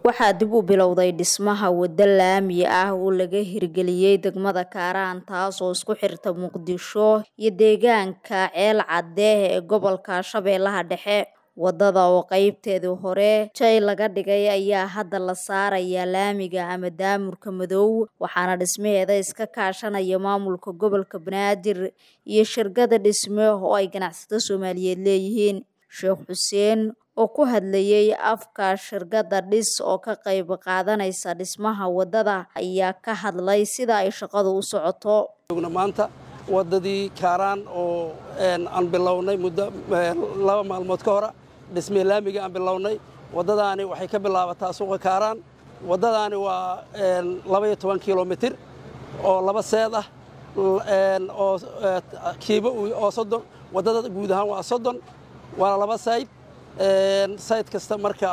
waxaa dib u bilowday dhismaha waddo laami ah oo laga hirgeliyey degmada kaaraan taasoo isku xirta muqdisho iyo deegaanka ceel cadde ee gobolka shabeellaha dhexe waddada oo qeybteedii hore jay laga dhigay ayaa hadda la saarayaa laamiga ama daamurka madow waxaana dhismaheeda iska kaashanaya maamulka gobolka banaadir iyo shirkada dhisme oo ay ganacsato soomaaliyeed leeyihiin sheekh xuseen oo ku hadlayay afka shirkadda dhis oo ka qayb qaadanaysa dhismaha waddada ayaa ka hadlay sida ay shaqadu u socoto maanta waddadii kaaraan oo aan bilownay muddo laba maalmood ka hora dhismee laamiga aan bilownay waddadaani waxay ka bilaabataa suuqa kaaraan waddadaani waa labaiyo toban kilomitir oo laba seed ah oo kiibo oo soddon waddada guud ahaan waa soddon waana laba sayd sayd kasta marka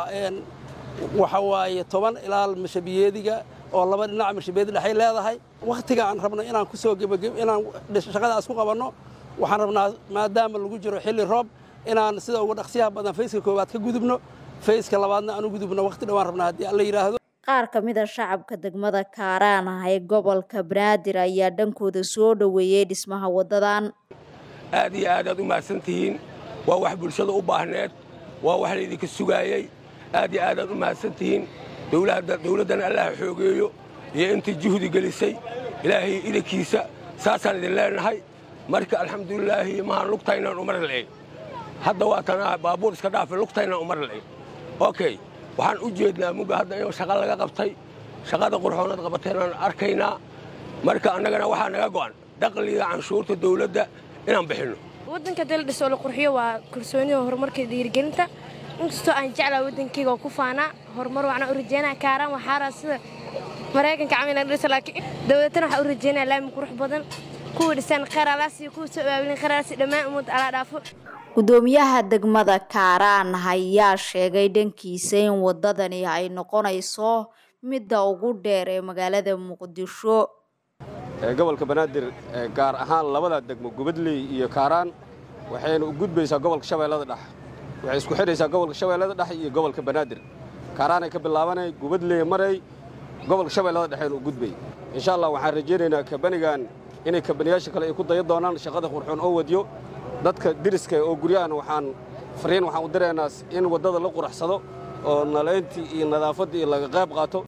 waxa waaye toban ilaa mashabiyeediga oo laba dhinaca mashabiyeedi dhexay leedahay wakhtiga aan rabno inaan ku soo gebageb inaan shaqadaas ku qabanno waxaan rabnaa maadaama lagu jiro xilli roob inaan sida ugu dhaqsiyaha badan fayska koowaad ka gudubno fayska labaadna aan u gudubno wakhti dhowaan rabnaa haddii alla yidhaahdo qaar ka mid a shacabka degmada kaaraan ah ee gobolka banaadir ayaa dhankooda soo dhoweeyey dhismaha waddadan aad iyo aad aad u mahadsantihiin waa wax bulshada u baahneed waa wax laydinka sugaayey aad iyo aad aad u mahadsantihiin dawladdana allaha xoogeeyo iyo intii juhdi gelisay ilaahay idankiisa saasaan idin leenahay marka alxamdulilaahi mahaan lugtaynaan umar la'eg hadda waa tanaa baabuur iska dhaafe lugtaynaan umar la'eg okay waxaan u jeednaa mugga hadda in shaqa laga qabtay shaqada qurxoonaad qabateenaan arkaynaa marka annagana waxaa naga go'an dakhliga canshuurta dawladda inaan bixinno waddanka dal dhis oo la qurxiyo waa kalsoonida horumarka dhiirigelinta inkastoo aan jeclaa waddankayga oo ku faanaa horumar waxna u rajeynaa kaaraan waxaaraa sida maraykanka camila dhisa laakiin dawladtana waxaa u rajeynaa laami qurux badan kuwa dhisaan khayraalaas iyo kuwa soo abaabulin khayraalaas dhammaan ummadda alaa dhaafo gudoomiyaha degmada kaaraan ayaa sheegay dhankiisa in waddadani ay noqonayso midda ugu dheer ee magaalada muqdisho gobolka banaadir gaar ahaan labada degmo gubadley iyo kaaraan waxayna u gudbaysaa gobolka shabeellada dhex waxay isku xidhaysaa gobolka shabeellada dhex iyo gobolka banaadir kaaraanay ka bilaabanay gubadley maray gobolka shabeellada dhexeena u gudbay insha allah waxaan rajaynaynaa kabanigan inay kabaniyaasha kale ay ku daya doonaan shaqada qurxoon oo wadiyo dadka diriska oo guryahan waxaan fariin waxaan u diraynaa in waddada la quraxsado oo nalayntii iyo nadaafaddii laga qayb qaato